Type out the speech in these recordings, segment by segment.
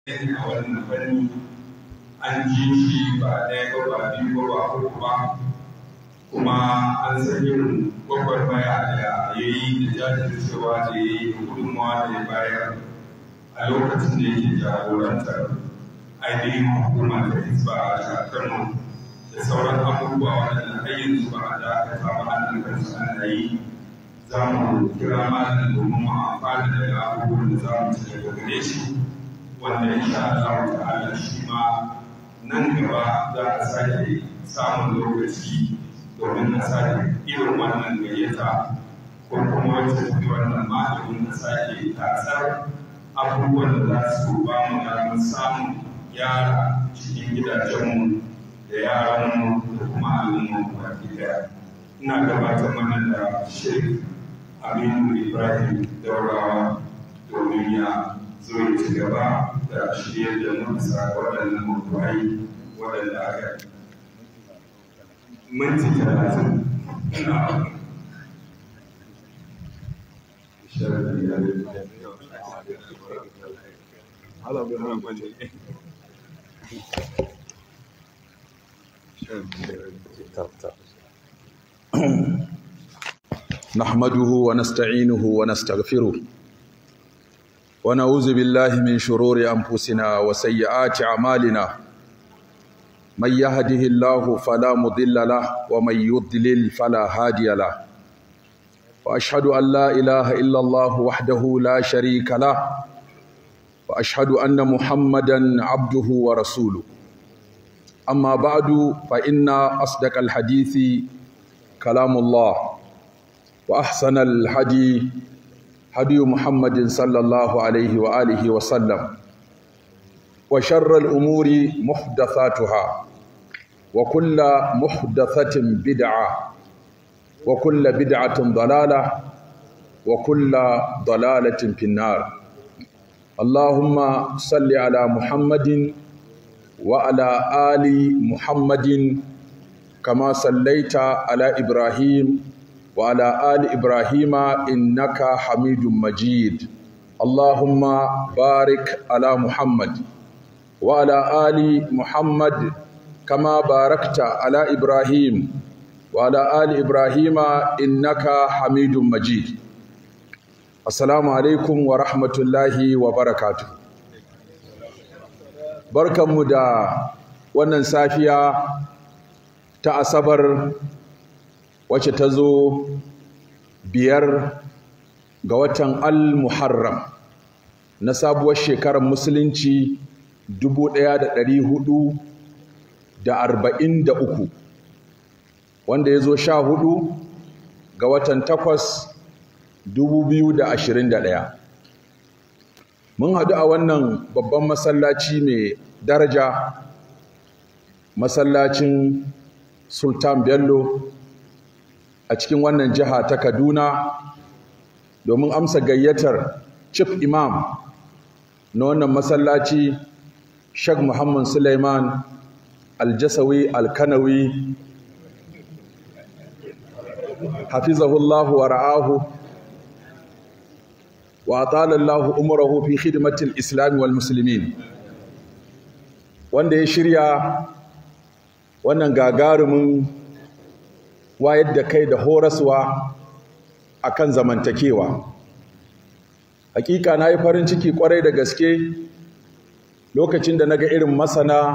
a wannan fanni an ji shi ba ɗaya ba ba biyu ba ba uku ba kuma an san irin gwagwarmaya da ya yi da jajircewa da ya yi da gudunmawa da ya bayar a lokacin da yake jagorantar ainihin hukumar da hisba a kano da sauran abubuwa waɗanda har yanzu ba a dakata ba an kansu ana yi za mu kira malam domin mu amfana daga abubuwan da za mu ci daga gare shi wanda insha Allah ta'ala shi ma nan gaba za a sake samun lokaci domin a sake irin wannan gayyata ko kuma wacce tafi wannan malamin na sake tasar abubuwan da za su ba mu damar samun yara cikin gidajenmu da yaranmu da kuma al'umma baki daya ina gabatar mana da shirin aminu ibrahim daurawa domin ya zo ya ci gaba da shirye da mu bisa waɗannan mutuwai waɗanda aka minti talatin na نحمده ونستعينه ونستغفره ونعوذ بالله من شرور أنفسنا وسيئات أعمالنا من يهده الله فلا مضل له ومن يضلل فلا هادي له وأشهد أن لا إله إلا الله وحده لا شريك له وأشهد أن محمدا عبده ورسوله أما بعد فإن أصدق الحديث كلام الله وأحسن الحديث هدي محمد صلى الله عليه وآله وسلم وشر الأمور محدثاتها وكل محدثة بدعة وكل بدعة ضلالة وكل ضلالة في النار اللهم صل على محمد وعلى آل محمد كما صليت على إبراهيم وعلى آل إبراهيم إنك حميد مجيد اللهم بارك على محمد وعلى آل محمد كما باركت على إبراهيم وعلى آل إبراهيم إنك حميد مجيد السلام عليكم ورحمة الله وبركاته barkanmu da wannan safiya ta asabar wacce ta zo biyar ga watan al-muharram na sabuwar shekarar musulunci 1443 wanda ya zo sha hudu ga watan takwas 2021 mun haɗu a wannan babban masallaci mai daraja masallacin sultan bello a cikin wannan jiha ta kaduna domin amsa gayyatar chief imam na wannan masallaci shag muhammad suleiman aljasawi alkanawi hafizahullahu wa ra'ahu wa atalallahu umrahu fi khidmatil islam wal muslimin wanda ya shirya wannan gagarumin wayar da kai da horaswa akan zamantakewa hakika na yi farin ciki kwarai da gaske lokacin da naga irin masana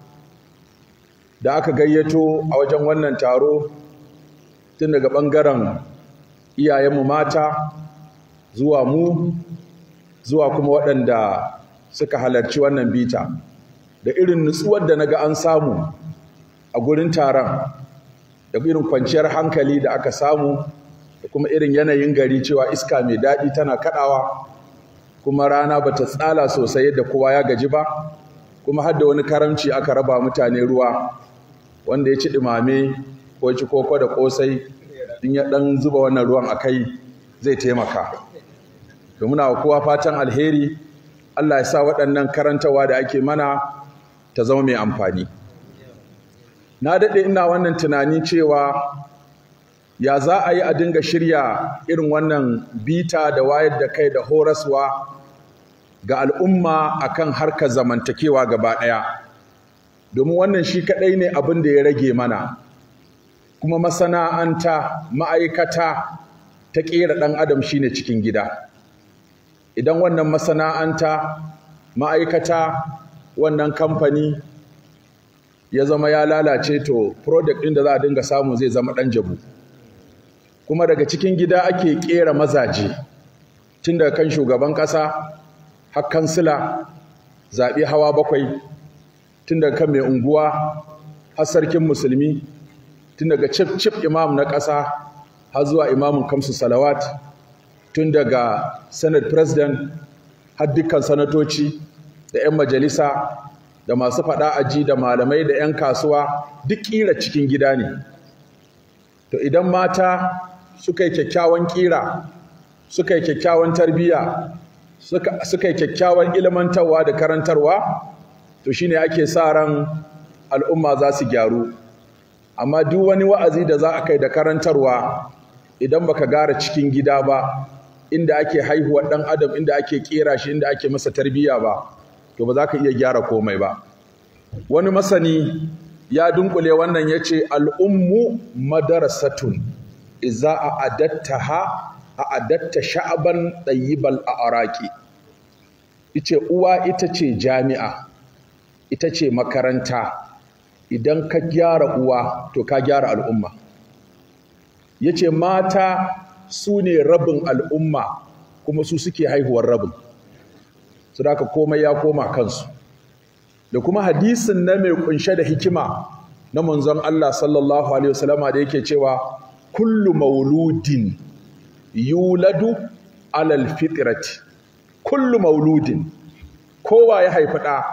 da aka gayyato a wajen wannan taro tun daga ɓangaren iyayenmu mata zuwa mu zuwa kuma waɗanda suka halarci wannan bita da irin nutsuwar da naga an samu a gurin taron da irin kwanciyar hankali da aka samu da kuma irin yanayin gari cewa iska mai daɗi tana kaɗawa kuma rana ba ta tsala sosai yadda kowa ya gaji ba kuma har da wani karamci aka raba mutane ruwa wanda ya ci ɗumame ko ya ci koko da ƙosai in ya ɗan zuba wannan ruwan a kai zai taimaka to muna wa kowa fatan alheri Allah ya sa waɗannan karantawa da ake mana ta zama mai amfani na daɗe ina wannan tunani cewa ya za a yi a dinga shirya irin wannan bita da wayar da kai da horaswa ga al'umma akan harkar zamantakewa gaba ɗaya domin wannan shi kaɗai ne abin da ya rage mana kuma masana'anta ma'aikata ta ƙera ɗan adam shine cikin gida idan wannan masana'anta ma'aikata wannan kamfani ya zama ya lalace to product ɗin da za a dinga samu zai zama ɗan jabu kuma daga cikin gida ake ƙera mazaje tun daga kan shugaban ƙasa har kansila zaɓe hawa bakwai tun daga kan mai unguwa har sarkin musulmi tun daga cif cif imam na ƙasa har zuwa imamin kamsu salawat tun daga senate president har dukkan sanatoci da 'yan majalisa da masu faɗa aji da malamai da 'yan kasuwa duk ƙira cikin gida ne to idan mata suka yi kyakkyawan ƙira suka yi kyakkyawan tarbiyya suka yi kyakkyawan ilmantarwa da karantarwa to shine ake sa ran al'umma za su gyaru amma duk wani wa'azi da za a kai da karantarwa idan baka gara cikin gida ba inda ake haihuwar ɗan adam inda ake ƙera shi inda ake masa tarbiyya ba to ba za ka iya gyara komai ba wani masani ya dunkule wannan ya ce al'ummu madarasatun iza a adatta ha a adatta sha'aban ɗayyibal a araki ice uwa ita ce jami'a ita ce makaranta idan ka gyara uwa to ka gyara al'umma ya ce mata su ne rabin al'umma kuma su suke haihuwar rabin su da komai ya koma kansu da kuma hadisin na mai kunshe da hikima na manzon Allah sallallahu alaihi wasallama da yake cewa kullu mauludin yuladu alal fitrati kullu mauludin kowa ya haifi ɗa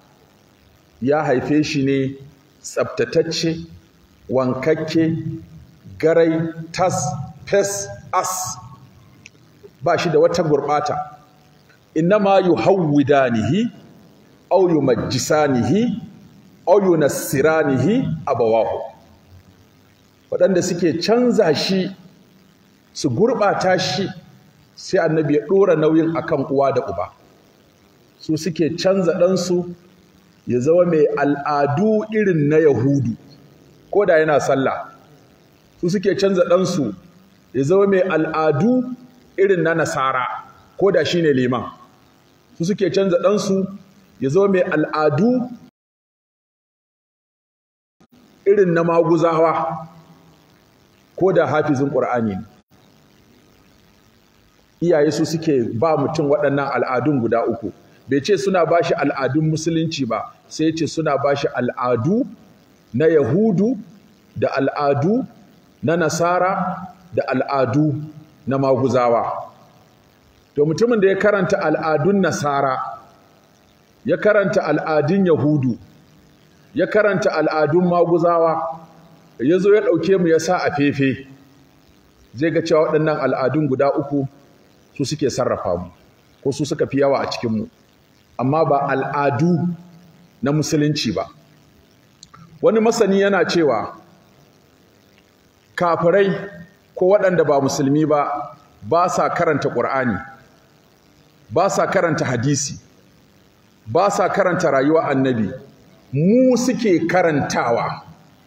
ya haife shi ne tsabtatacce wankakke garai tas fes as ba shi da wata gurɓata innama yuhawwidanihi aw yumajjisanihi aw yunassiranihi abawahu waɗanda suke canza shi su gurɓata shi sai annabi ya ɗora nauyin akan uwa da uba su suke canza ɗansu ya zama mai al'adu irin na yahudu ko da yana sallah su suke canza ɗansu ya zama mai al'adu irin na nasara ko da shi ne liman su suke canza ɗansu ya zama mai al'adu irin na maguzawa ko da hafizin ƙur'ani ne iyaye su suke ba mutum waɗannan al'adun guda uku bai ce suna ba shi al'adun musulunci ba sai ce suna ba shi al'adu na yahudu da al'adu na nasara da al'adu na maguzawa to mutumin da ya karanta al'adun nasara ya karanta al'adun yahudu ya karanta al'adun maguzawa ya zo ya ɗauke mu ya sa a fefe zai ga cewa waɗannan al'adun guda uku su suke sarrafa mu ko su suka fi yawa a cikinmu amma ba al'adu na musulunci ba wani masani yana cewa kafirai ko waɗanda ba musulmi ba ba sa karanta ƙur'ani ba sa karanta hadisi ba sa karanta rayuwa annabi mu suke karantawa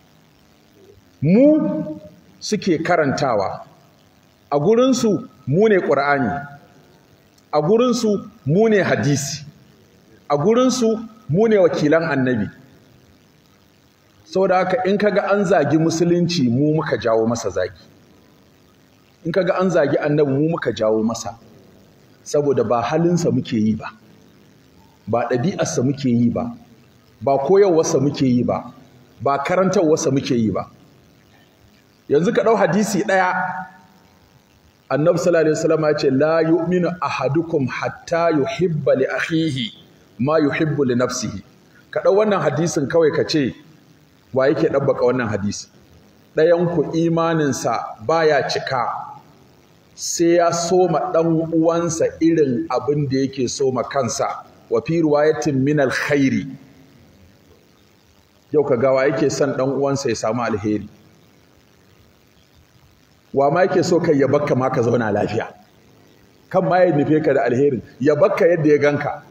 mu suke karantawa a gurinsu mu ne ƙur'ani a gurinsu mu ne hadisi a gurinsu mu ne wakilan annabi saboda haka in kaga an zagi musulunci mu muka jawo masa zagi in kaga an zagi annabi mu muka jawo masa saboda ba halinsa muke yi ba ba ɗabi'arsa muke yi ba ba koyarwarsa muke yi ba ba karantarwarsa muke yi ba yanzu ka ɗau hadisi ɗaya annabi sallallahu alaihi wasallam ya ce la yu'minu ahadukum hatta yuhibba li akhihi ma yuhibbu li nafsihi ka ɗau wannan hadisin kawai ka ce wa yake ɗabbaka wannan hadisi ɗayan ku imaninsa baya cika sai ya soma ɗan uwansa irin abin da yake soma kansa wa fi riwayatin min alkhairi yau ka gawa yake son ɗan uwansa ya samu alheri wa ma yake so kai ya bakka ma ka zauna lafiya kan ma ya nufe ka da alherin ya bakka yadda ya ganka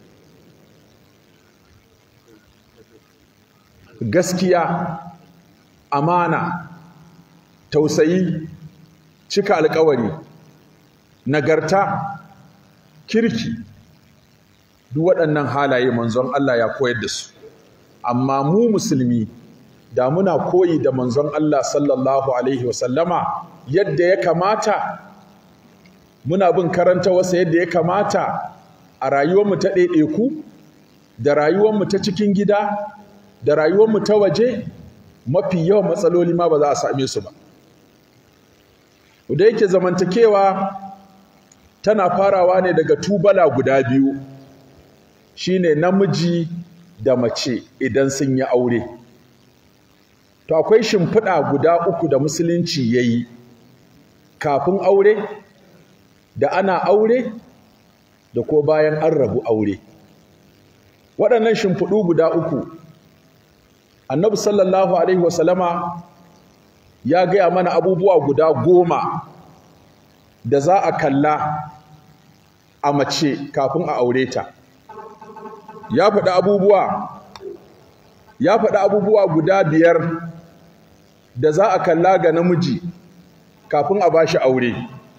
gaskiya amana tausayi cika alkawari nagarta kirki duk waɗannan halaye manzon Allah ya koyar da su amma mu musulmi da muna koyi da manzon Allah sallallahu alaihi wasallama yadda ya kamata muna bin karanta wasa yadda ya kamata a rayuwarmu ta ɗaiɗaiku da rayuwarmu ta cikin gida da rayuwarmu ta waje mafi yawan matsaloli ma ba za a same su ba da yake zamantakewa tana farawa ne daga tubala guda biyu shine namiji da mace idan sun yi aure to akwai shimfiɗa guda uku da musulunci ya yi kafin aure da ana aure da ko bayan an rabu aure waɗannan shimfiɗu guda uku annabi sallallahu alaihi wasallama ya gaya mana abubuwa guda goma da za a kalla a mace kafin a aure ta ya faɗi abubuwa ya faɗi abubuwa guda biyar da za a kalla ga namiji kafin a bashi aure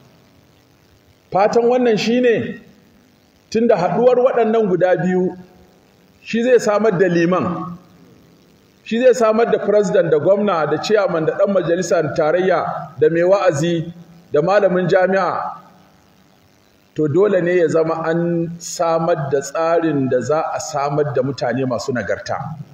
fatan wannan shine tunda haɗuwar waɗannan guda biyu shi zai samar da liman shi zai samar da president da gwamna da chairman da ɗan majalisar tarayya da mai wa'azi da malamin jami'a to dole ne ya zama an samar da tsarin da za a samar da mutane masu nagarta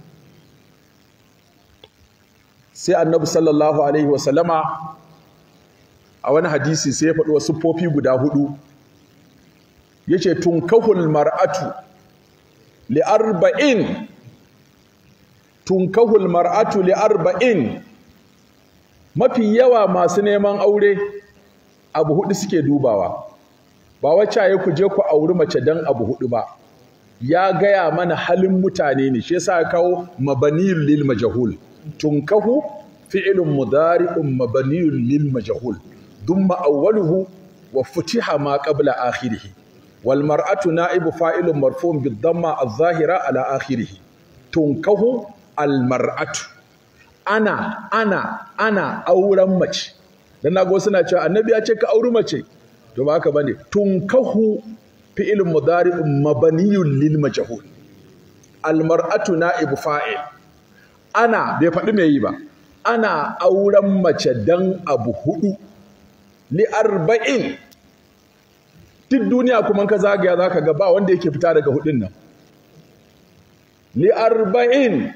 sai annabi sallallahu alaihi wasallama a wani hadisi sai ya faɗi wasu siffofi guda hudu yace tunkahul mar'atu li arba'in tunkahul mar'atu li arba'in mafi yawa masu neman aure abu hudu suke dubawa ba wacce ya ku je ku auri mace dan abu hudu ba ya gaya mana halin mutane ne shi yasa ya kawo mabaniyul lil majhul tunkahu fi'lun mudari'un mabaniyul lil majhul dumma awwaluhu wa futiha ma qabla akhirih wal mar'atu na'ibu fa'ilun marfu'un bid damma adh-dhahira ala akhirih tunkahu al mar'atu ana ana ana auren mace dan nago suna cewa annabi ya ce ka auri mace to ba haka bane tunkahu fi'ilun mudari'un mabaniyun lil majhul al mar'atu na'ibu fa'il ana bai faɗi me yi ba ana auren mace dan abu hudu li arba'in duk duniya kuma ka zagaya zaka ga ba wanda yake fita daga hudun nan li arba'in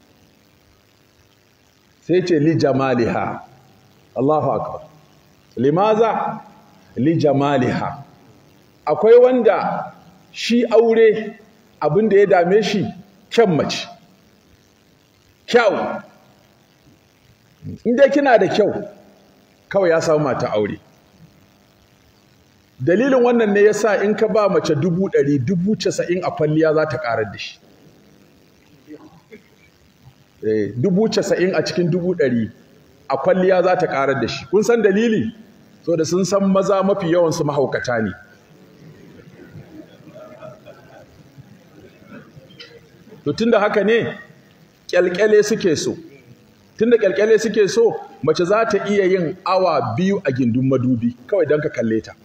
sai ce li jamaliha Allahu akbar limaza li jamaliha akwai wanda shi aure abin da ya dame shi kyan mace kyau inda kina da kyau kawai ya samu mata aure dalilin wannan ne yasa in ka ba mace dubu ɗari dubu casa'in a kwalliya za ta ƙarar da shi dubu casa'in a cikin dubu ɗari a kwalliya za ta ƙarar da shi kun san dalili so da sun san maza mafi yawansu mahaukata ne to tunda haka ne kyalkyale suke so tunda kyalkyale suke so mace za ta iya yin awa biyu a gindin madubi kawai don ka kalle ta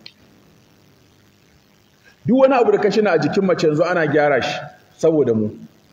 duk wani abu da ka shina a jikin mace yanzu ana gyara shi saboda mu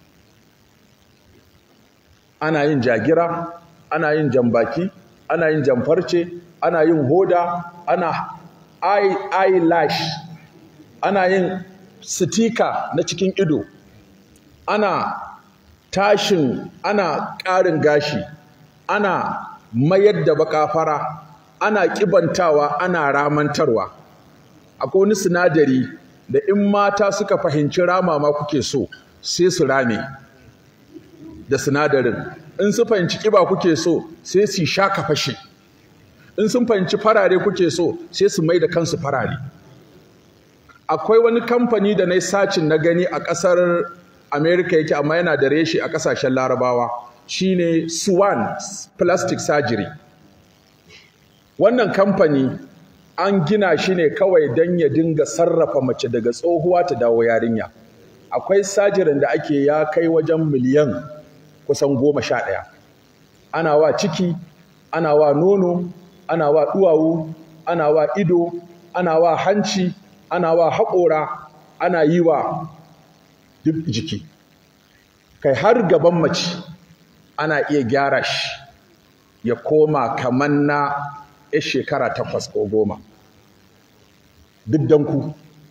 ana yin jagira ana yin jambaki ana yin jamfarce ana yin hoda ana eyelash ana yin sitika na cikin ido ana tashin ana ƙarin gashi ana mayar da baka fara ana ƙibantawa ana ramantarwa akwai wani sinadari da in mata suka fahimci rama ma kuke so sai su rame da sinadarin in su fahimci ƙiba kuke so sai su shaka fashe in sun fahimci farare kuke so sai su mai da kansu farare akwai wani kamfani da na yi sacin na gani a ƙasar America yake amma yana da reshe a kasashen Larabawa shine Swan Plastic Surgery wannan kamfani an gina shi ne kawai don ya dinga sarrafa mace daga tsohuwa ta dawo yarinya akwai sajirin da ake ya kai wajen miliyan kusan goma sha ɗaya ana wa ciki ana wa nono ana wa duwawu ana wa ido ana wa hanci ana wa haƙora ana yi wa duk jiki kai har gaban mace ana iya gyara shi ya koma kamar na ya shekara takwas ko goma duk don ku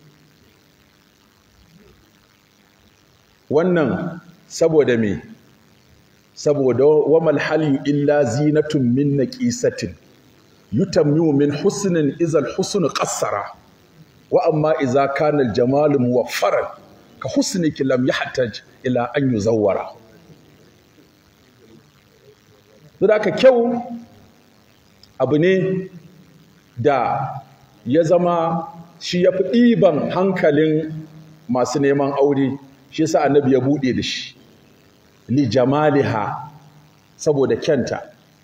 wannan saboda me saboda wamal halyu illa zinatun min naqisatin yutammu min husnin izal husnu qassara wa amma idza kana al jamalu muwaffaran ka husniki lam yahtaj ila an yuzawwara ka kyau abu ne da ya zama shi ya fi ɗiban hankalin masu neman aure shi yasa annabi ya buɗe da shi li jamaliha saboda kyanta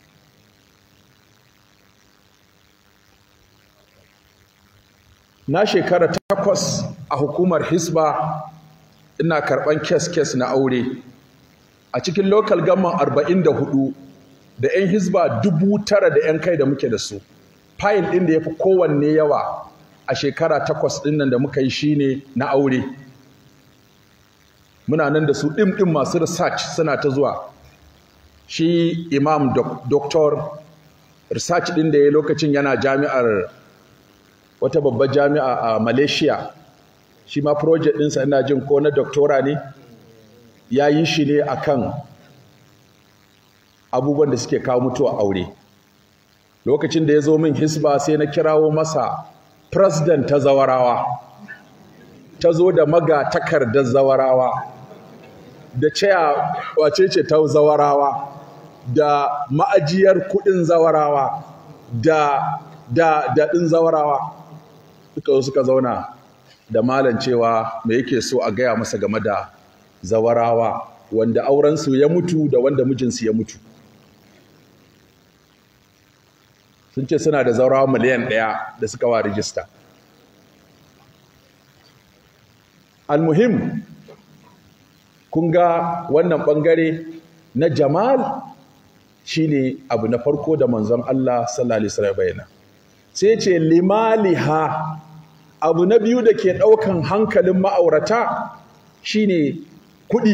na shekara takwas a hukumar hisba ina karɓan kes-kes na aure a cikin local gamman arba'in da hudu da 'yan hisba dubu tara da 'yan kai da muke da su fayil ɗin da ya fi kowanne yawa a shekara takwas ɗin nan da muka yi shine na aure muna nan da su ɗin masu research suna ta zuwa shi imam doktor research ɗin da ya lokacin yana jami'ar wata babbar jami'a a malaysia shi ma project ɗinsa ina jin ko na doktora ne ya yi shi ne akan abubuwan da suke kawo mutuwa aure lokacin da ya zo min hisba sai na kirawo masa president ta zawarawa ta zo da maga takardar zawarawa da ceya wace ce ta zawarawa da ma'ajiyar kudin zawarawa da da daɗin zawarawa suka zo suka zauna da malam cewa me yake so a gaya masa game da zawarawa wanda aurensu ya mutu da wanda mijinsu ya mutu sun ce suna da zaurawa miliyan ɗaya da suka wa rijista almuhim kun ga wannan ɓangare na jamal shine abu na farko da manzon Allah sallallahu alaihi wasallam bayyana sai ce limaliha abu na biyu da ke ɗaukan hankalin ma'aurata shine kuɗi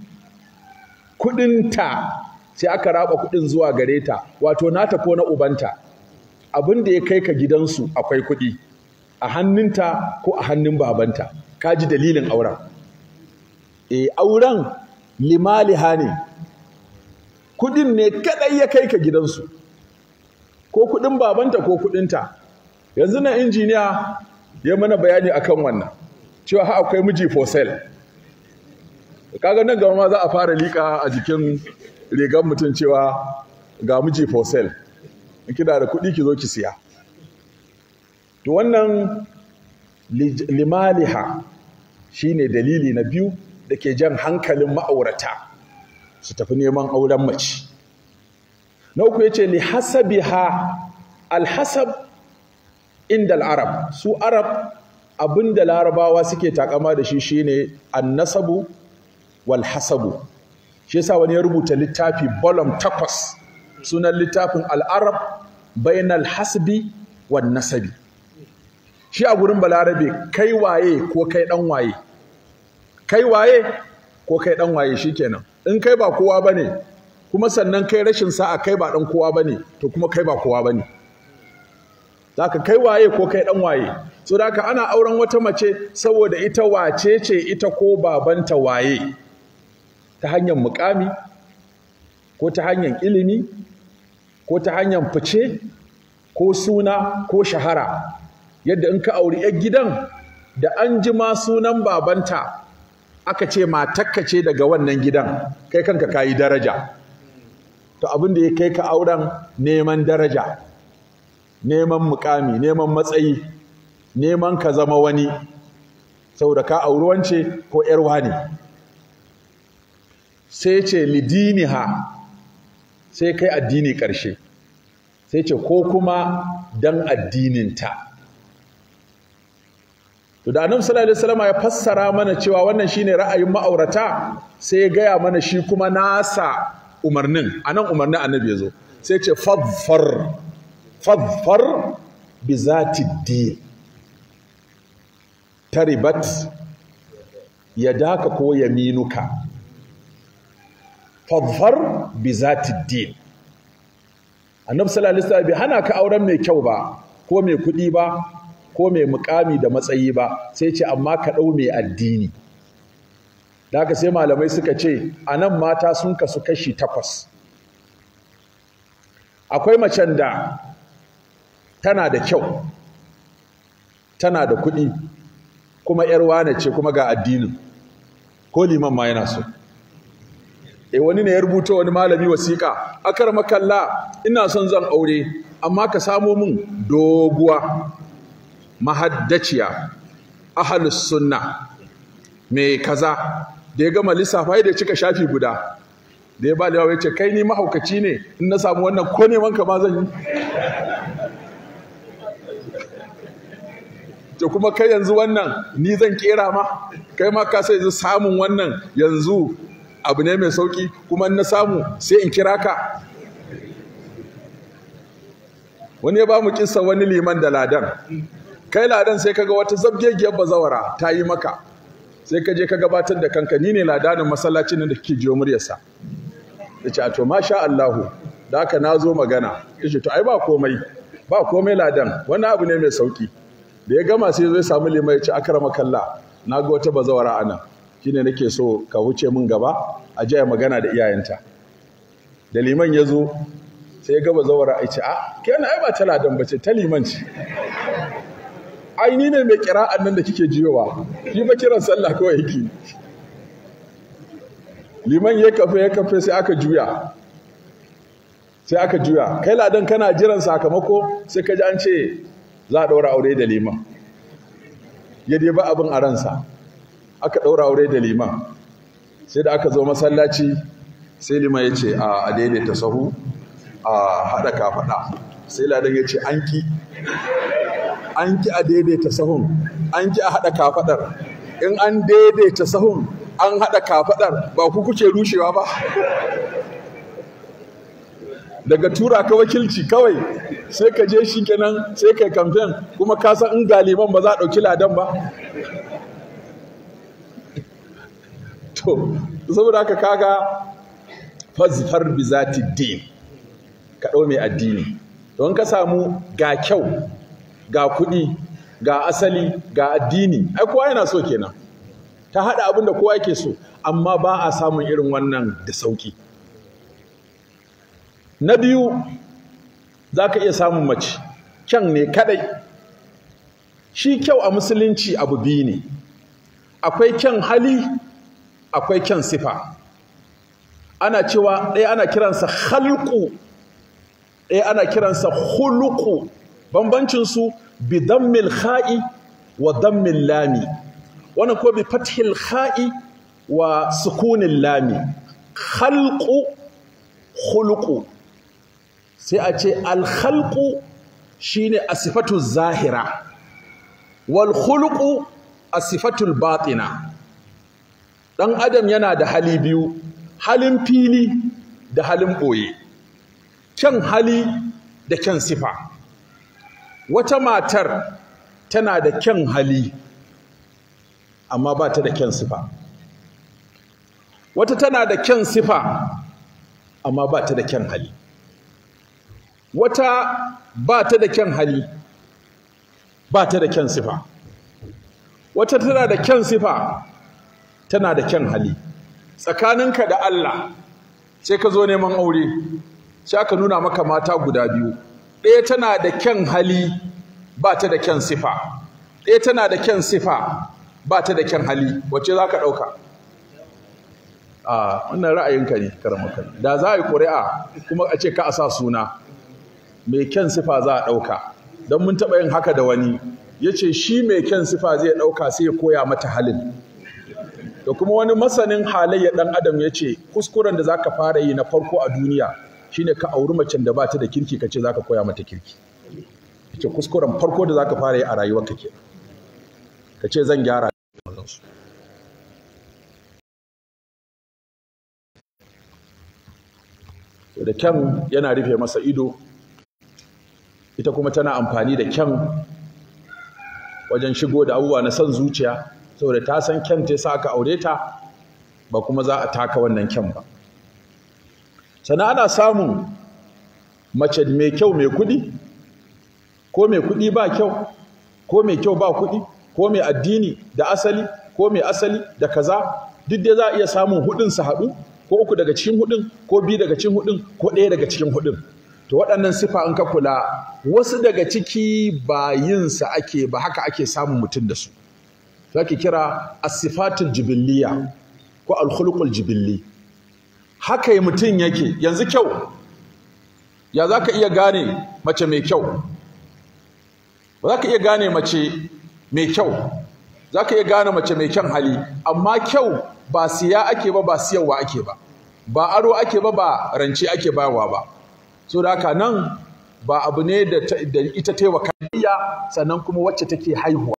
kuɗinta sai aka raba kuɗin zuwa gare ta wato nata ko na ubanta abin da ya kai ka gidansu akwai kuɗi a hannunta ko a hannun babanta ka ji dalilin auren e auren limaliha ne kuɗin ne kaɗai ya kai ka gidansu ko kuɗin babanta ko kuɗinta yanzu na injiniya ya mana bayani akan wannan cewa ha akwai miji for sale kaga nan gaba ma za a fara liƙa a jikin rigar mutum cewa ga miji for sale kina da kuɗi ki zo ki siya to wannan limaliha shine dalili na biyu da ke jan hankalin ma'aurata su tafi neman auren mace na uku yace li hasabiha alhasab inda al-arab su arab abinda larabawa suke takama da shi shine annasabu wal hasabu shi yasa wani ya rubuta littafi volume takwas sunan littafin al'arab bainal hasbi wan nasabi shi a gurin balarabe kai waye ko kai dan waye kai waye ko kai dan waye shikenan in kai ba kowa bane kuma sannan kai rashin sa'a kai ba dan kowa bane to kuma kai ba kowa bane zaka kai waye ko kai dan waye so da ana auren wata mace saboda ita wace ce ita ko babanta waye ta hanyar mukami ko ta hanyar ilimi ko ta hanyar fice ko suna ko shahara yadda in ka auri 'yar gidan da an ji ma sunan babanta aka ce matakka ce daga wannan gidan kai kanka kayi daraja to abin da ya kai ka auren neman daraja neman mukami neman matsayi neman ka zama wani saboda ka auri wance ko 'yar wani sai ce lidiniha sai kai addini ƙarshe sai ce ko kuma dan addininta to da annabi sallallahu alaihi wasallam ya fassara mana cewa wannan shine ra'ayin ma'aurata sai ya gaya mana shi kuma nasa umarnin anan umarnin annabi yazo sai ce fadfar fadfar bi zati din taribat yadaka ko yaminuka fadfar bi zati din annabi sallallahu alaihi wasallam bai hana ka auren mai kyau ba ko mai kuɗi ba ko mai mukami da matsayi ba sai ce amma ka ɗau mai addini da haka sai malamai suka ce a nan mata sun kasu kashi takwas akwai macen da tana da kyau tana da kuɗi kuma ‘yar wane ce kuma ga addinin ko liman ma yana so e wani ne ya rubuta wani malami wasiƙa akar makalla ina son zan aure amma ka samo min doguwa mahaddaciya ahalus sunna mai kaza da ya gama lissafa da ya cika shafi guda da ya ba da ya ce kai ni mahaukaci ne in na samu wannan ko neman ka ma zan yi to kuma kai yanzu wannan ni zan kera ma kai ma ka sai samun wannan yanzu abu ne mai sauki kuma na samu sai in kira ka wani ya ba mu kissa wani liman da ladan kai ladan sai kaga wata zabgegiyar bazawara ta yi maka sai ka je ka gabatar da kanka ni ne ladanin masallacin da kike jiyo muryarsa ya ce a to masha Allahu da haka na zo magana ya ce to ai ba komai ba komai ladan wani abu ne mai sauki da ya gama sai zai samu lima ya ce akrama kalla na ga wata bazawara ana shine nake so ka wuce min gaba a je magana da iyayenta da liman ya zo sai ya ga bazawara ya ce a kenan ai ba ta ladan bace ta liman ce ai ni ne mai kira'an nan da kike jiyowa shi ba kiran sallah kawai yake liman ya kafe ya kafe sai aka juya sai aka juya kai ladan kana jiran sakamako sai ka ji an ce za a ɗaura aure da liman ya dai ba abin a ransa aka ɗaura aure da liman sai da aka zo masallaci sai liman ya ce a daidaita sahu a haɗa kafaɗa sai ladan ya ce an ki an ki a daidaita sahun an ki a haɗa kafaɗar in an daidaita sahun an haɗa kafaɗar ba ku kuke rushewa ba daga tura ka wakilci kawai sai ka je shi kenan sai kai kamfen kuma ka san in galiban ba za a ɗauki ladan ba to saboda haka kaga fazfar bi zati din ka ɗau mai addini don ka samu ga kyau ga kuɗi ga asali ga addini ai kowa yana so kenan ta haɗa abin da kowa yake so amma ba a samun irin wannan da sauƙi na biyu za ka iya samun mace kyan ne kadai shi kyau a musulunci abu biyu ne akwai kyan hali akwai kyan sifa ana cewa ɗaya ana kiransa halku ɗaya ana kiransa huluku bambancinsu bi dammil kha'i wa dammil lami wannan ko bi fathil kha'i wa sukunin lami khalqu khuluqu sai a ce alkhalqu shine asifatu zahira wal khuluqu asifatul batina dan adam yana da hali biyu halin fili da halin boye kyan hali da kyan sifa wata matar tana da kyan hali amma ba ta da kyan sifa wata tana da kyan sifa amma ba ta da kyan hali wata ba ta da kyan hali ba ta da kyan sifa wata tana da kyan sifa tana da kyan hali tsakaninka da Allah sai ka zo neman aure sai aka nuna maka mata guda biyu ɗaya tana da kyan hali ba ta da kyan sifa ɗaya tana da kyan sifa ba ta da kyan hali wacce za ka ɗauka a wannan ra'ayinka ne karamaka da za a yi ƙuri'a kuma a ce ka a sa suna mai kyan sifa za a ɗauka don mun taɓa yin haka da wani ya ce shi mai kyan sifa zai ɗauka sai ya koya mata halin da kuma wani masanin halayya ɗan adam ya ce kuskuren da za ka fara yi na farko a duniya shine ka auri macen da ba ta da kirki ka ce za ka koya mata kirki ya ce kuskuren farko da za ka fara yi a rayuwarka ke ka ce zan gyara da kyan yana rufe masa ido ita kuma tana amfani da kyan wajen shigo da abubuwa na son zuciya saboda ta san kyan ta sa aka aure ta ba kuma za a taka wannan kyan ba sannan ana samun mace mai kyau mai kuɗi ko mai kuɗi ba kyau ko mai kyau ba kuɗi ko mai addini da asali ko mai asali da kaza duk dai za a iya samun hudun su haɗu ko uku daga cikin hudun ko biyu daga cikin hudun ko ɗaya daga cikin hudun to waɗannan sifa in ka kula wasu daga ciki ba yin sa ake ba haka ake samun mutum da su to ake kira asifatul jibilliya ko alkhuluqul jibilli haka yi mutum yake yanzu kyau ya za ka iya gane mace mai kyau ba za ka iya gane mace mai kyau za ka iya gane mace mai kyan hali amma kyau ba siya ake ba ba siyarwa ake ba ba aro ake ba ba rance ake bayarwa ba so da haka nan ba abu ne da ita ta yi wa kariya sannan kuma wacce take haihuwa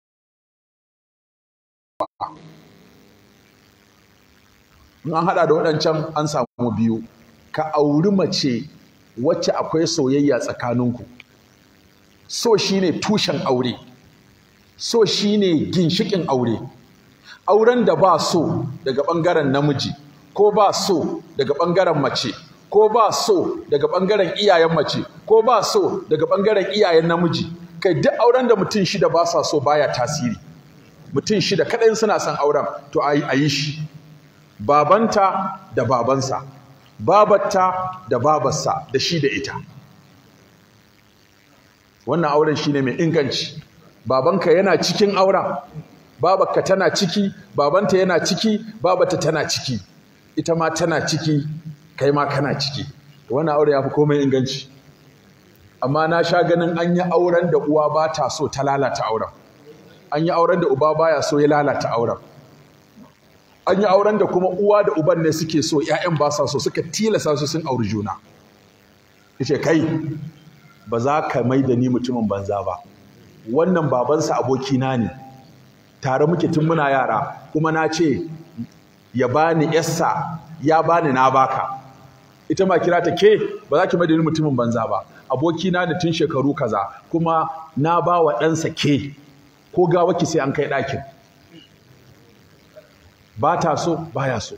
in an haɗa da waɗancan an samu biyu ka auri mace wacce akwai soyayya tsakaninku so shine tushen aure so shine ginshikin aure auren da ba so daga ɓangaren namiji ko ba so daga ɓangaren mace ko ba so daga ɓangaren iyayen mace ko ba so daga ɓangaren iyayen namiji kai duk auren da mutum shida ba sa so baya tasiri mutum shida kaɗai suna son auren to a yi shi babanta da babansa babarta da babarsa da shi da ita wannan auren shine mai inganci babanka yana cikin auren babarka tana ciki babanta yana ciki babata tana ciki ita ma tana ciki kai ma kana ciki wannan auren ya fi komai inganci amma na sha ganin an yi auren da uwa ba ta so ta lalata auren an yi auren da uba baya so ya lalata auren an yi auren da kuma uwa da uban ne suke so ‘ya'yan ba sa so suka tilasa su sun auri juna yace kai ba za ka mai da ni mutumin banza ba wannan babansa abokina ne tare muke tun muna yara kuma na ce ya bani yassa ya bani na baka ita ma kira ta ke ba za ki mai da ni mutumin banza ba abokina ne tun shekaru kaza kuma na ba wa ɗansa ke ko gawa ki sai an kai ɗakin ba ta so baya so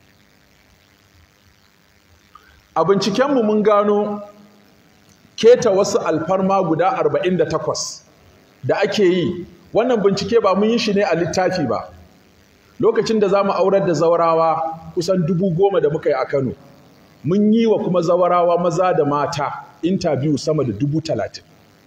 a bincikenmu mun gano keta wasu alfarma guda 48 da ake yi wannan bincike ba mun yi shi ne a littafi ba lokacin da za mu aurar da zawarawa kusan dubu goma da muka yi a kano mun yi wa kuma zawarawa maza da mata intabiyu sama da dubu talatin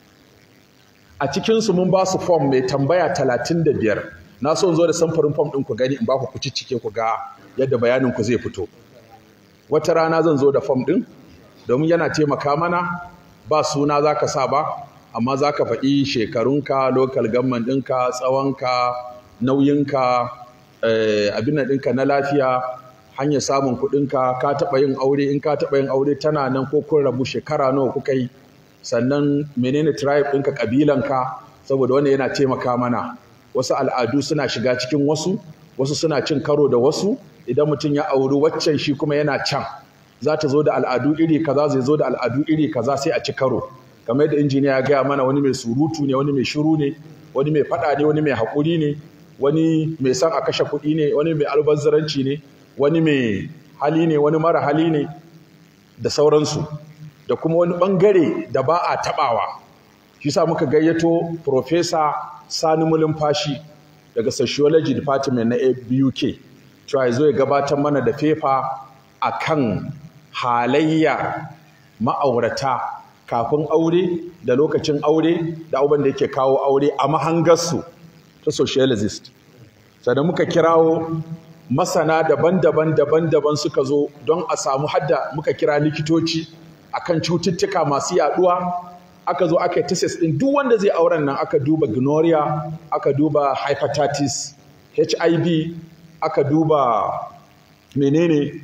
a cikinsu mun ba su fom mai tambaya talatin da biyar na so zo da samfurin fom ɗin ku gani in ba ku ku cike ku ga yadda bayanin ku zai fito wata rana zan zo da fom ɗin domin yana taimaka mana ba suna za ka sa ba amma za ka faɗi shekarunka lokal gamman ɗinka tsawonka nauyinka abin ɗinka na lafiya hanyar samun kuɗinka ka taɓa yin aure in ka taɓa yin aure tana nan ko kun rabu shekara nawa kuka yi sannan menene tribe ɗinka ƙabilanka saboda wannan yana taimaka mana wasu al'adu suna shiga cikin wasu wasu suna cin karo da wasu idan mutum ya auri waccan shi kuma yana can za ta zo da al'adu iri kaza zai zo da al'adu iri kaza sai a ci karo kamar yadda injiniya ya gaya mana wani mai surutu ne wani mai shiru ne wani mai faɗa ne wani mai haƙuri ne wani mai son a kashe kuɗi ne wani mai albazzaranci ne wani mai hali ne wani mara hali ne da sauransu da kuma wani ɓangare da ba a taɓawa shi sa muka gayyato Profesa Sani Mulumfashi daga Sociology Department na BUK cewa zo ya gabatar mana da fefa a kan halayya ma'aurata kafin aure da lokacin aure da abin da yake kawo aure a mahangarsu ta sociologist sannan muka kirawo masana daban-daban daban-daban suka zo don a samu hadda muka kira likitoci akan cututtuka masu yaduwa aka zo aka yi tesis din duk wanda zai auren nan aka duba gonorrhea aka duba hepatitis HIV aka duba menene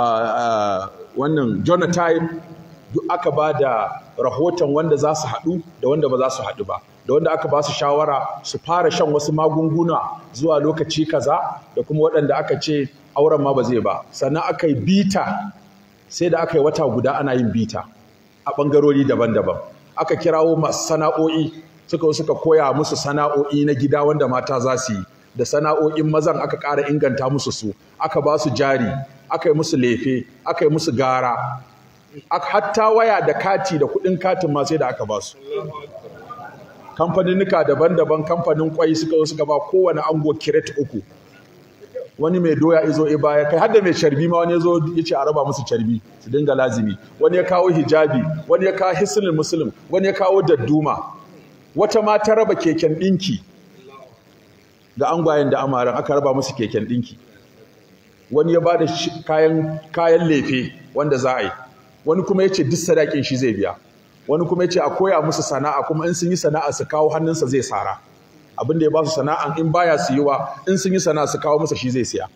wannan genotype duk aka ba da rahoton wanda za su haɗu da wanda ba za su haɗu ba da wanda aka ba su shawara su fara shan wasu magunguna zuwa lokaci kaza da kuma waɗanda aka ce auren ma ba zai ba sannan aka yi bita sai da aka yi wata guda ana yin bita a ɓangarori daban-daban aka kirawo masu sana'o'i suka suka koya musu sana'o'i na gida wanda mata za su yi da sana'o'in mazan aka ƙara inganta musu su aka ba su jari aka yi musu lefe aka yi musu gara hatta waya da kati da kuɗin katin ma sai da aka ba su kamfaninnika daban-daban kamfanin kwai suka zo suka ba kowane ango kiret uku wani mai doya izo e baya kai har da mai carbi ma wani yazo yace a raba musu carbi su dinga lazimi wani ya kawo hijabi wani ya kawo hisnul muslim wani ya kawo dadduma wata ma ta raba keken dinki ga angwayen da amaran aka raba musu keken dinki wani ya bada kayan kayan lefe wanda za a yi wani kuma yace duk sadakin shi zai biya wani kuma yace a koya musu sana'a kuma in sun yi sana'a su kawo hannunsa zai sara abin da ya ba su sana'an in baya siyuwa in sun yi sana'a su kawo masa shi zai siya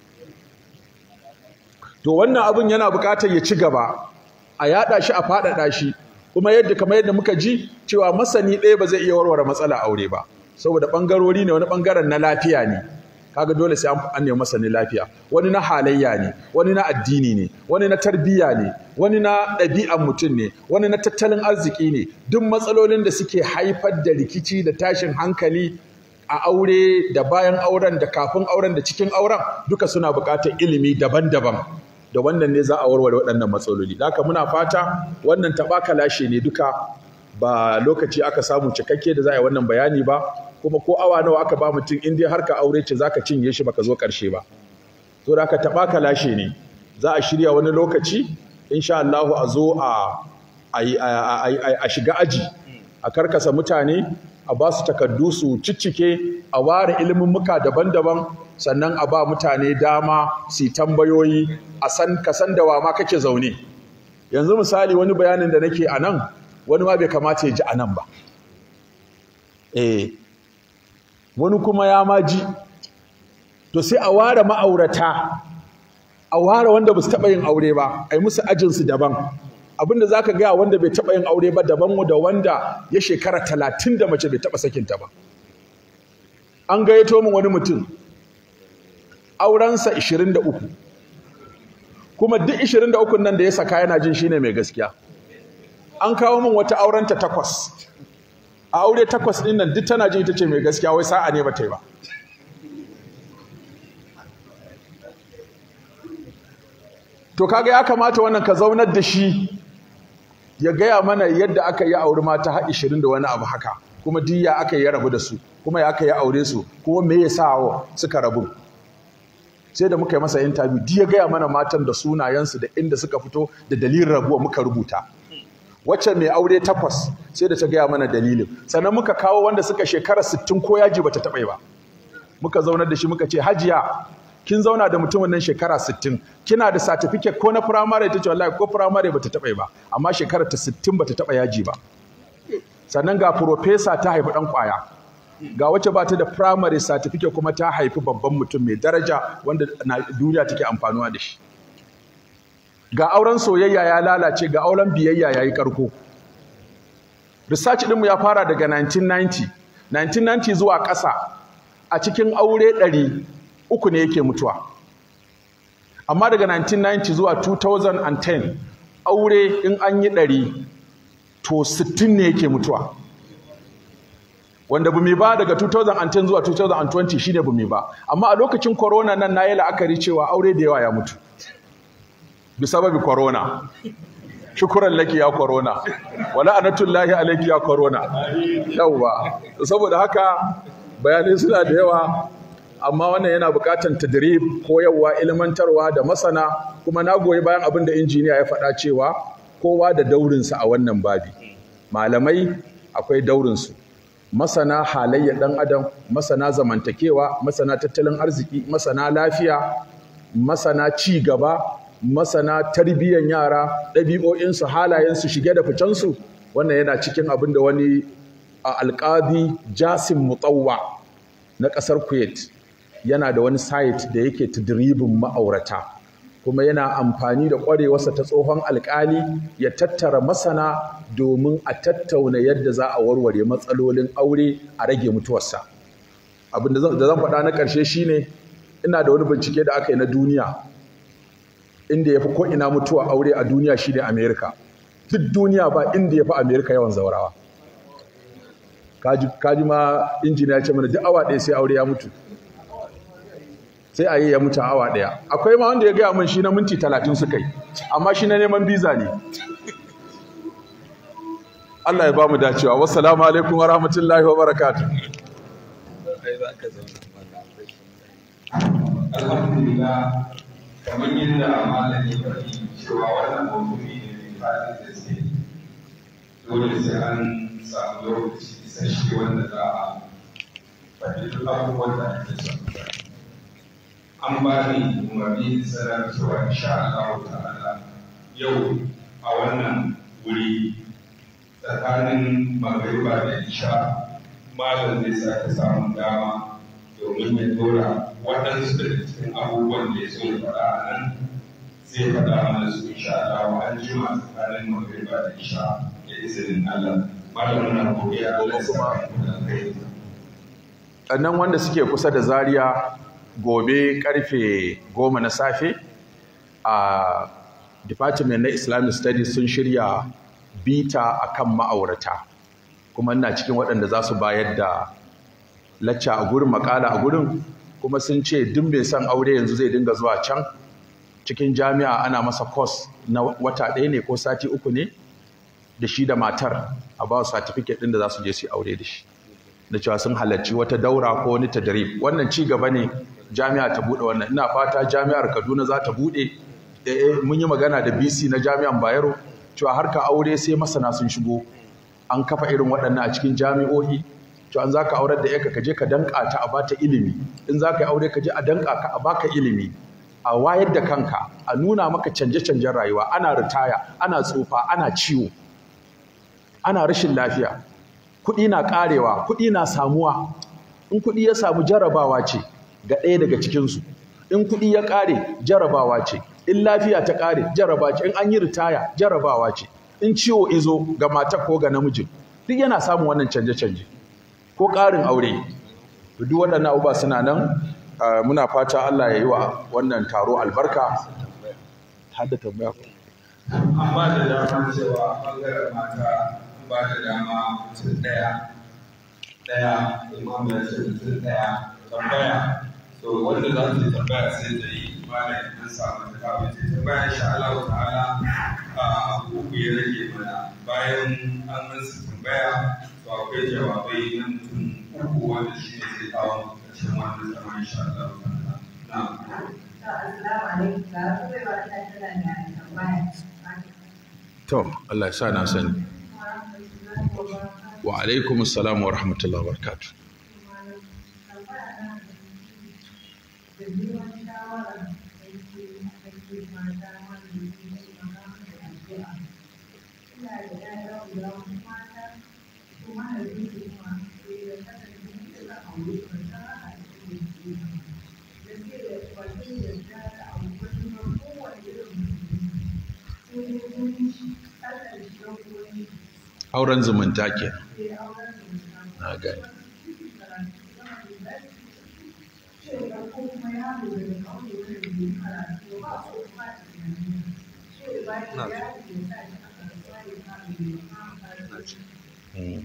to wannan abin yana buƙatar ya ci gaba a yada shi a faɗaɗa shi kuma yadda kamar yadda muka ji cewa masani ɗaya ba zai iya warware matsala aure ba saboda ɓangarori ne wani ɓangaren na lafiya ne kaga dole sai an nemi masani lafiya wani na halayya ne wani na addini ne wani na tarbiyya ne wani na ɗabi'an mutum ne wani na tattalin arziki ne duk matsalolin da suke haifar da rikici da tashin hankali a aure da bayan auren da kafin auren da cikin auren duka suna buƙatar ilimi daban-daban da wannan ne za a warware waɗannan matsaloli haka muna fata wannan taɓaka lashe ne duka ba lokaci aka samu cikakke da za a yi wannan bayani ba kuma ko awa nawa aka ba mutum in dai har ka aure ce zaka cinye shi baka zo ƙarshe ba to da ka taɓa ka lashe ne za a shirya wani lokaci insha Allah a zo a a shiga aji a karkasa mutane a ba su takardu su ciccike a ware ilimin muka daban-daban sannan a ba mutane dama su tambayoyi a san ka san da wa ma kake zaune yanzu misali wani bayanin da nake a nan wani ma bai kamata ya ji a nan ba eh wani kuma ya ma ji to sai a ware ma'aurata a ware wanda ba su taɓa yin aure ba a yi musu ajinsu daban abinda za ka gaya wanda bai taɓa yin aure ba daban da wanda ya shekara talatin da mace bai taɓa sakinta ba an gayyato min wani mutum aurensa 23 kuma duk 23 nan da ya saka yana jin shine mai gaskiya an kawo min wata aurenta takwas a aure takwas ɗin nan duk tana jin ita ce mai gaskiya wai sa'a ne ba ta yi ba to kaga ya kamata wannan ka zaunar da shi ya gaya mana yadda aka yi aure mata har 20 da wani abu haka kuma duk ya aka yi rabu da su kuma ya aka yi aure su kuma me yasa suka rabu sai da muka yi masa interview duk ya gaya mana matan da sunayensu da inda suka fito da dalilin rabuwa muka rubuta wacce mai aure takwas sai da ta gaya mana dalilin sannan muka kawo wanda suka shekara 60 ko yaji bata taɓa ba muka zaunar da shi muka ce hajiya kin zauna da mutumin nan shekara 60 kina da certificate ko na primary ta ce wallahi ko primary bata taɓa ba amma shekara ta 60 bata taɓa yaji ba sannan ga professor ta haifi dan kwaya ga wacce ba ta da primary certificate kuma ta haifi babban mutum mai daraja wanda duniya take amfanuwa da shi ga auren soyayya ya lalace ga auren biyayya ya yi karko research ɗinmu ya fara daga 1990 1990 zuwa ƙasa a cikin aure ɗari uku ne yake mutuwa amma daga 1990 zuwa 2010 aure in an yi ɗari to 60 ne yake mutuwa wanda bumi ba daga 2010 zuwa 2020 shine bumi ba amma a lokacin corona nan na yi la'akari cewa aure da yawa ya mutu bisababi corona shukuran laki ya corona wala anatullahi alayki ya corona yawa saboda haka bayanai suna da yawa amma wannan yana buƙatar tadrib koyarwa ilmantarwa da masana kuma na goyi bayan abin da injiniya ya faɗa cewa kowa da daurinsa a wannan babi malamai akwai daurinsu masana halayyar ɗan adam masana zamantakewa masana tattalin arziki masana lafiya masana ci gaba masana tarbiyyar yara ɗabi'o'insu halayensu shige da ficensu wannan yana cikin abin da wani alƙadi jasim mutawwa na ƙasar kuwait yana da wani site da yake tadribin ma'aurata kuma yana amfani da ƙwarewarsa ta tsohon alƙali ya tattara masana domin a tattauna yadda za a warware matsalolin aure a rage mutuwarsa abin da zan faɗa na ƙarshe shine ina da wani bincike da aka yi na duniya inda ya fi ko'ina mutuwa aure a duniya shine amerika duk duniya ba inda ya fi amerika yawan zaurawa kaji ma injiniya ya ce mana duk awa ɗaya sai aure ya mutu sai a yi ya mutu awa ɗaya akwai ma wanda ya gaya min shi na minti talatin suka yi amma shi na neman biza ne Allah ya ba mu dacewa wassalamu alaikum wa rahmatullahi wa barakatuh alhamdulillah kamar yadda malami faɗi cewa wannan mawdu'i ne mai faɗin gaske dole sai an samu lokaci isasshe wanda za a faɗi duk abubuwan da ake son an ba ni umarni da sanar cewa insha Allah ta'ala yau a wannan wuri tsakanin magariba da isha malam zai sake samun dama domin ya dora waɗansu daga cikin abubuwan da ya so ya faɗa a nan zai faɗa mana su insha Allah an jima tsakanin magariba da isha da izinin Allah malam na godiya Allah ya sa mu da kai sannan wanda suke kusa da zaria gobe karfe goma na safe a department na islamic studies sun shirya bita akan ma'aurata kuma ina cikin waɗanda za su bayar da lacca a gurin makala a gurin kuma sun ce duk mai son aure yanzu zai dinga zuwa can cikin jami'a ana masa course na wata ɗaya ne ko sati uku ne da shi da matar a ba su certificate ɗin da za su je su aure da shi da cewa sun halarci wata daura ko wani tadrib wannan ci gaba ne jami'a ta bude wannan ina fata jami'ar Kaduna za ta bude eh mun yi magana da BC na jami'an Bayero cewa harka aure sai masana sun shigo an kafa irin waɗannan a cikin jami'o'i cewa an zaka aurar da yarka ka je ka danka ta a bata ilimi in zaka yi aure ka je a danka ka a baka ilimi a wayar da kanka a nuna maka canje-canjen rayuwa ana ritaya ana tsufa ana ciwo ana rashin lafiya kuɗi na ƙarewa kuɗi na samuwa in kuɗi ya samu jarabawa ce ga ɗaya daga cikinsu in kuɗi ya ƙare jarabawa ce in lafiya ta ƙare jaraba ce in an yi ritaya jarabawa ce in ciwo izo ga mata ko ga namijin duk yana samun wannan canje-canje ko ƙarin aure duk waɗannan abubuwa suna nan muna fata Allah ya yi wa wannan taro albarka hadda tambaya amma da dama cewa ɓangaren mata ba da dama mutum ɗaya ɗaya imam ya ce mutum ɗaya tambaya to wanda za ta tambaya sai da yi malam an samu ta kawo ta tambaya insha Allah ta'ala a uku ya rage mana bayan an ansa tambaya to akwai jawabai na mutum uku wanda shi ne zai kawo ƙarshen wannan zama insha Allah ta'ala na'am Assalamu alaikum. Ga wasu bai ba ta tana da tambaya. to Allah ya sa na sani wa alaikum assalam wa rahmatullahi wa barakatuh auren zumunta ke na gani Mm.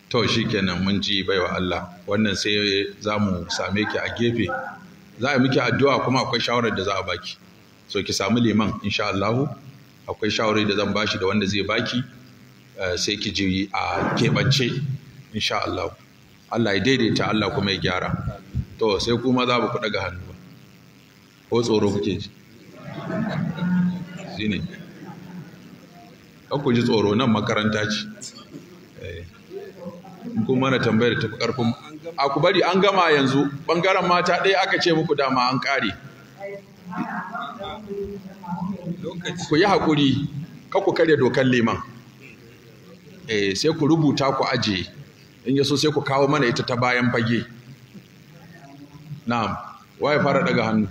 to shikenan mun ji baiwa Allah wannan sai za mu same ki a gefe za a miki addu'a kuma akwai shawarar da za a baki so ki samu liman insha Allah akwai shawarar da zan bashi da wanda zai baki sai ki ji a keɓance insha Allah Allah ya daidaita Allah kuma ya gyara to sai kuma za ku daga hannu ba ko tsoro kuke ji shine ku ji tsoro nan makaranta ce kuma na tambayar tafi karfin a ku bari an gama yanzu bangaren mata ɗaya aka ce muku dama an ƙare ku yi haƙuri ka ku karya dokar liman eh sai ku rubuta ku ajiye in yaso sai ku kawo mana ita ta bayan fage na'am waye fara daga hannu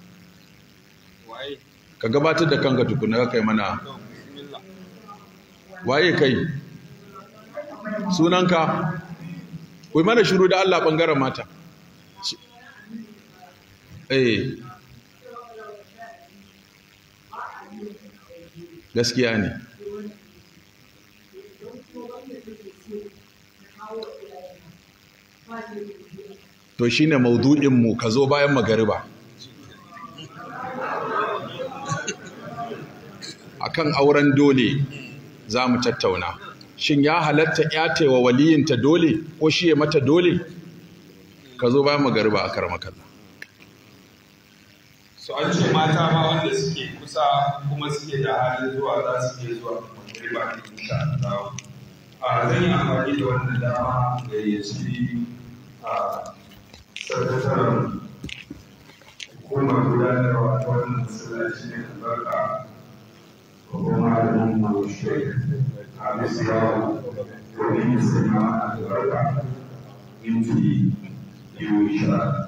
ka gabatar da kanka tukuna ka kai mana waye kai sunanka ku yi mana shiru da Allah ɓangaren mata eh gaskiya ne to shine maudu'in mu ka zo bayan magariba akan auren dole za mu tattauna shin ya halatta ya wa waliyinta dole ko shi ya mata dole ka zo bayan magariba a karmakalla so an ce mata ma wanda suke kusa kuma suke da halin zuwa za su iya zuwa magariba ne insha Allah a zan yi amfani da wannan dama ga yaci a sakataren hukumar gudanarwa ta wannan masallaci ne albarka babban malamin mu shek Hamis Yawo domin yin sanya albarka minti biyu insha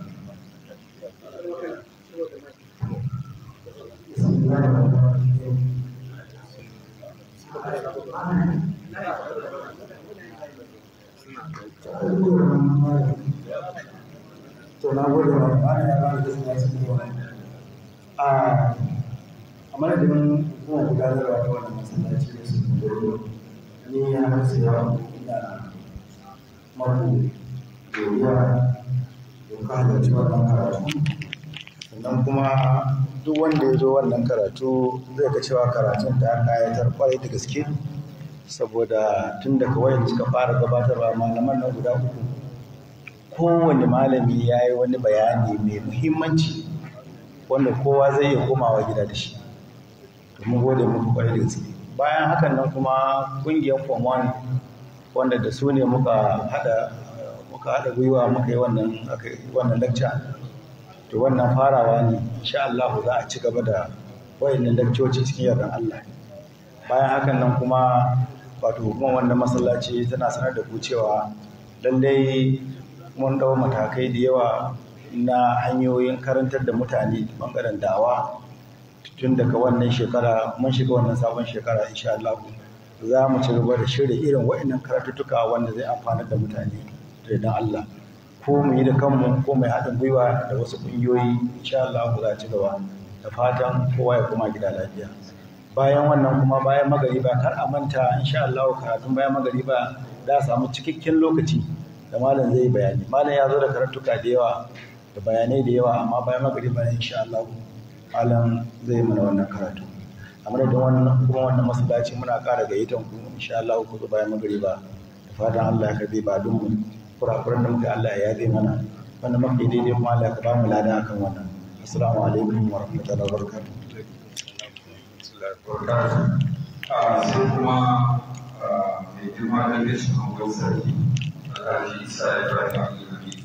to na gode wa ba ya ba da suna cikin wani a a madadin kuma gudanarwa ta wannan masallaci da su gudu ni ya hasu yawa ina maku godiya da ka halarci wannan karatu sannan kuma duk wanda ya zo wannan karatu zai ga cewa karatun ta kayatar kwarai da gaske saboda tun daga wayan suka fara gabatarwa malaman nan guda uku kowane malami ya yi wani bayani mai muhimmanci wanda kowa zai iya komawa gida da shi domin gode muku kwarai da gaske bayan hakan nan kuma kungiyar form wanda da su ne muka hada muka hada gwiwa muka yi wannan aka yi wannan lecture to wannan farawa ne insha Allah za a ci gaba da wayannan leccoci cikin yardan Allah bayan hakan nan kuma wato hukumar wannan masallaci tana sanar da ku cewa lallai mun ɗau matakai da yawa na hanyoyin karantar da mutane ɓangaren dawa tun daga wannan shekara mun shiga wannan sabon shekara insha Allah za mu ci gaba da shirya irin waɗannan karatuttuka wanda zai amfanar da mutane da idan Allah ko mu yi da kanmu ko mai haɗin gwiwa da wasu ƙungiyoyi insha Allah za a ci gaba da fatan kowa ya koma gida lafiya bayan wannan kuma bayan magariba kar a manta insha Allah karatun bayan magariba za a samu cikakken lokaci da malam zai bayani malam ya zo da karatuka da yawa da bayanai da yawa amma bayan magariba insha Allah malam zai mana wannan karatu a madadin wannan kuma wannan masallaci muna ƙara gayyatan ku insha Allah ku zo bayan magariba da fatan Allah ya karbi ba mu kurakuran da muka Allah ya yabe mana wannan mafi daidai kuma Allah ya ba mu lada akan wannan assalamu alaikum wa rahmatullahi wa barakatuh sai kuma mai girma da gashin hangon sarki alhaji isa ya fara abdulhamid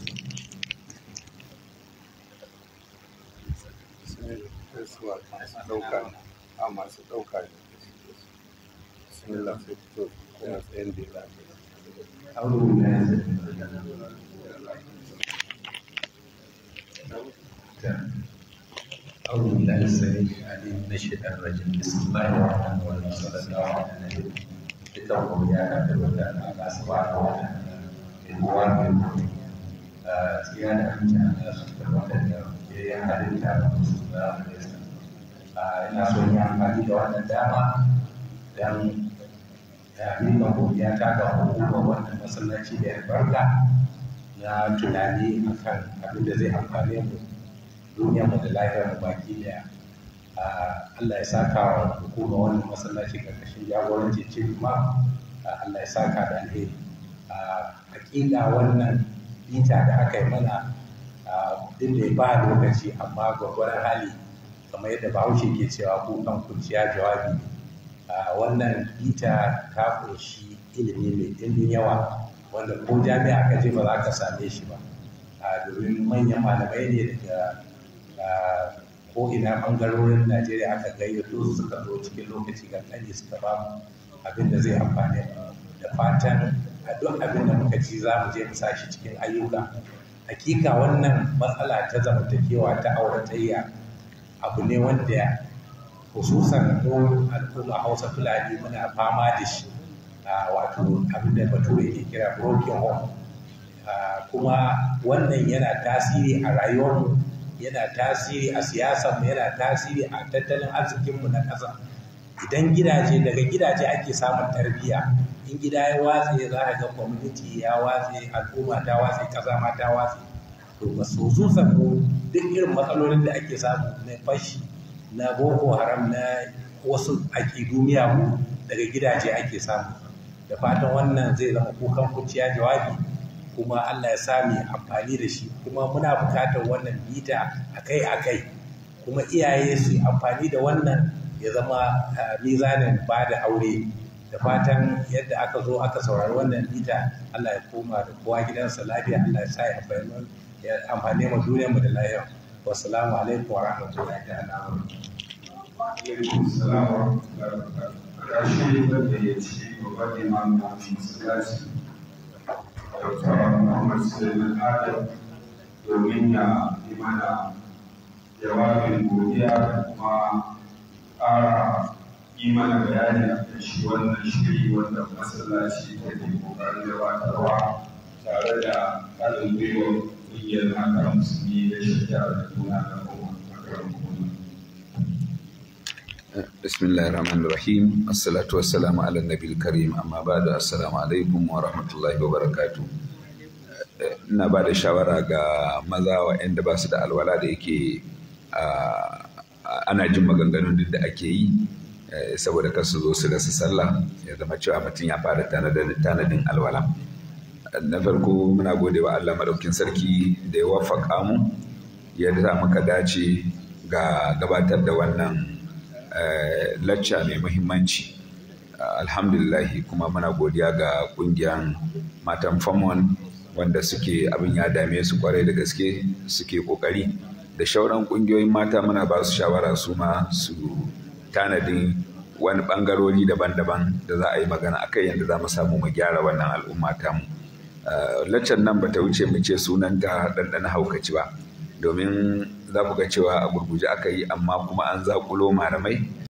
masu ɗauka a masu ɗauka ne bismillah sai fito kuma tsayin da ya أعوذ بالله أعوذ بالله السميع العليم من الشيطان الرجيم بسم الله الرحمن الرحيم صلى الله على النبي اتقوا يا أهل الوداع الله سبحانه وتعالى الوان منكم زيادة أنت على خطر وتدعو يا أهل الكتاب صلى الله عليه وسلم ina so yi amfani da wannan dama don miƙa godiya ta ga hukumar wannan masallaci da albarka na tunani akan abin da zai amfane mu duniya mu da lahiyar mu baki daya Allah ya saka wa hukumar wannan masallaci karkashin jagoranci cin ma Allah ya saka da alheri hakika wannan bita da aka yi mana duk da ba lokaci amma gwagwaran hali kamar yadda bahaushe ke cewa kukan kurciya jawabi wannan bita ta kunshi ilimi mai ɗimbin yawa wanda ko jami'a ka je ba za ka same shi ba domin manyan malamai ne daga ko ina ɓangarorin najeriya aka gayyato su suka zo cikin lokaci kankani suka ba mu abin da zai amfani da fatan a duk abin da muka ci za mu je mu sashi cikin ayyuka hakika wannan matsala ta zamantakewa ta auratayya abu ne wanda hususan mu al'umma hausa fulani muna fama da shi wato abin da bature ke kira broken home kuma wannan yana tasiri a rayuwarmu yana tasiri a siyasarmu yana tasiri a tattalin arzikinmu na ƙasa idan gidaje daga gidaje ake samun tarbiyya in gida ya watse za a ga community ya watse al'umma ta watse ƙasa ma ta watse to ba su mu duk irin matsalolin da ake samu na fashi na boko haram na wasu aƙidu miyagu daga gidaje ake samu da fatan wannan zai zama kukan kuciya jawabi kuma Allah ya sami amfani da shi kuma muna buƙatar wannan bita akai-akai kuma iyaye su amfani da wannan ya zama mizanin ba da aure da fatan yadda aka zo aka saurari wannan bita Allah ya koma da kowa gidansa lafiya Allah ya sa ya amfani mu duniyar mu da lafiya wassalamu alaikum wa rahmatullahi ta'ala wa Rashi da ya ci babban imam na masallaci Dr. Muhammad Suleiman Adam domin ya yi mana jawabin godiya da kuma ƙara yi mana bayani a kan shi wannan shiri wanda masallaci ta ke ƙoƙarin gabatarwa tare da haɗin gwiwar ƙungiyar mata musulmi da shirya da juna da kuma makarar بسم الله الرحمن الرحيم الصلاة والسلام على النبي الكريم أما بعد السلام عليكم ورحمة الله وبركاته ina ba da shawara ga maza waɗanda ba su da alwala da yake ana jin maganganun duk da ake yi saboda kar su zo su rasa sallah ya zama cewa mutum ya fara tanadin alwala na farko muna gode wa Allah maɗaukin sarki da ya wafaka mu ya sa muka dace ga gabatar da wannan lacca mai muhimmanci alhamdulillahi kuma muna godiya ga kungiyan matan famon wanda suke abin ya dame su kwarai da gaske suke kokari da shauran kungiyoyin mata muna ba su shawara su ma su tanadin wani bangarori daban-daban da za a yi magana akai yadda za mu samu mu gyara wannan al'umma tamu laccan nan bata wuce mu ce sunan ta ɗanɗana haukaci ba domin za ku ga cewa a gurguje aka yi amma kuma an zaƙulo malamai